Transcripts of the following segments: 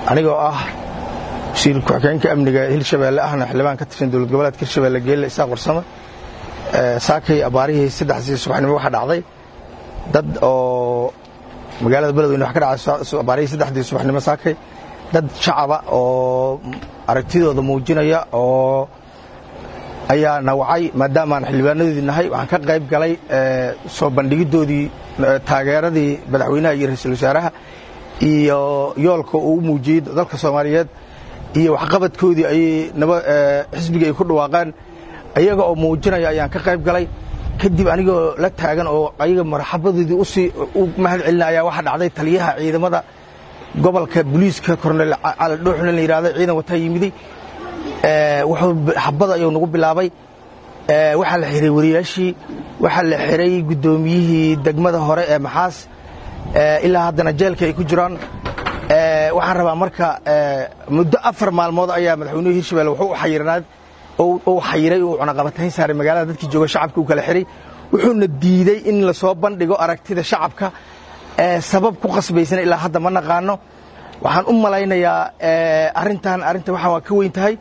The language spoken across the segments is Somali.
anigoo ah wasiir ku-xigeenka amniga hirshabeelle ahna xildhibaan ka tirsan dowlad goboleedka hirshabeelle geelle isaaq warsame saakay abaarihii saddexdii subaxnimo waxaa dhacday dad oo magaalada beledweyne wax ka dhacay abaarihii saddexdii subaxnimo saakay dad shacaba oo aragtidooda muujinaya oo ayaa nawacay maadaamaan xildhibaanadoodii nahay waxaan ka qayb galay soo bandhigiddoodii taageeradii madaxweynaha iyo ra-iisul wasaaraha iyo yoolka uu u muujiyey dalka soomaaliyeed iyo waxqabadkoodii ayay xisbigii ay ku dhawaaqeen ayaga oo muujinaya ayaan ka qayb galay kadib anigoo la taagan oo ayaga marxabadoodii usii u mahad celina ayaa waxaa dhacday taliyaha ciidamada gobolka booliiska kornel cali dhuuxna la yidhahdo ciidan wataa yimiday wuxuu xabada ayuu nagu bilaabay waxaa la xiray wariyaashii waxaa la xiray guddoomiyihii degmada hore ee maxaas ilaa haddana jeelka ay ku jiraan waxaan rabaa marka muddo afar maalmood ayaa madaxweynuhu hirshabelle wuxuu xayiranaad uu xayiray uu cunaqabatayn saaray magaalada dadkii jooga shacabka uu kala xiray wuxuuna diidey in lasoo bandhigo aragtida shacabka sabab ku qasbaysana ilaa hadda ma naqaano waxaan u malaynayaa arrintan arrinta waxaa waa ka weyn tahay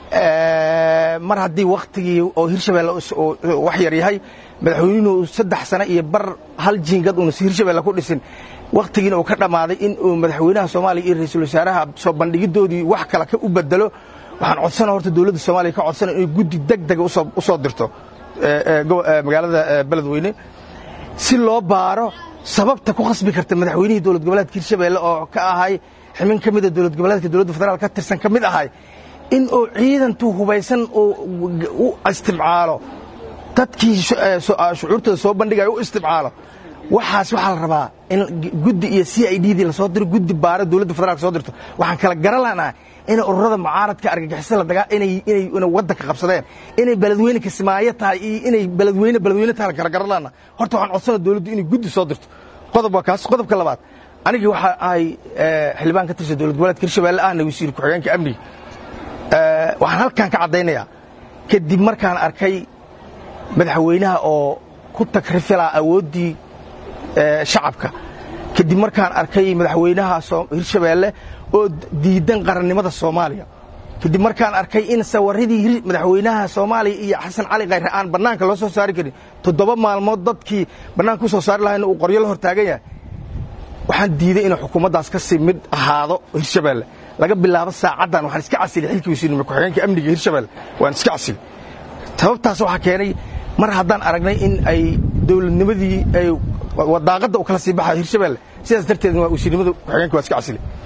mar haddii wakhtigii oo hirshabelle wax yar yahay madaxweynuhu saddex sano iyo bar hal jiingad uuna hirshabelle ku dhisin wakhtigiina uu ka dhammaaday in uu madaxweynaha soomaaliya iyo ra-iisul wasaaraha soo bandhigiddoodii wax kale ka u bedelo waxaan codsana horta dowladda soomaaliya ka codsana inay guddi deg dega u soo dirto magaalada beledweyne si loo baaro sababta ku khasbi karta madaxweynihii dowlad goboleedka hirshabelle oo ka ahay ximin ka mida dowlad goboleedka dowladda federaal ka tirsan ka mid ahay in uu ciidantu hubaysan u istimcaalo dadkii shucuurtooda soo bandhigaya u istimcaalo waxaas waxaa la rabaa in guddi iyo c i d dii lasoo diro guddi baaro dowladda federaalka soo dirto waxaan kala garan lahnaa inay ururada mucaaradka argagixisada ladaa inay waddanka qabsadeen inay beledweyne kismaayo tahay iyo inay beledweyne beledweyne tahay kala garan lahnaa horta waxaan codsana dowladdu inay guddi soo dirto qodob waa kaas qodobka labaad anigii waxaa ahay xildhibaan ka tirsan dowlad goboleedka hirshabelle ahna wasiir ku-xigeenka amniga waxaan halkan ka caddaynayaa kadib markaan arkay madaxweynaha oo ku tagrifilaa awooddii shacabka kadib markaan arkay madaxweynaha hirshabelle oo diidan qarannimada soomaaliya kadib markaan arkay in sawaridii madaxweynaha soomaaliya iyo xasan cali khayre aan bannaanka loo soo saari karin toddoba maalmood dadkii bannaanka u soo saari lahayna uu qoryo la hortaagan yahay waxaan diiday inuu xukuumaddaas ka sii mid ahaado hirshabelle laga bilaabo saacaddan waxaan iska casilay xilkii wasiirnimo ku-xigeenka amniga hirshabelle waan iska casilay sababtaas waxaa keenay mar haddaan aragnay in ay dowladnimadii ay wadaaqadda u kala sii baxayo hirshabelle sidaas darteedna waa wasiirnimada ku-xigeenka waa iska casilay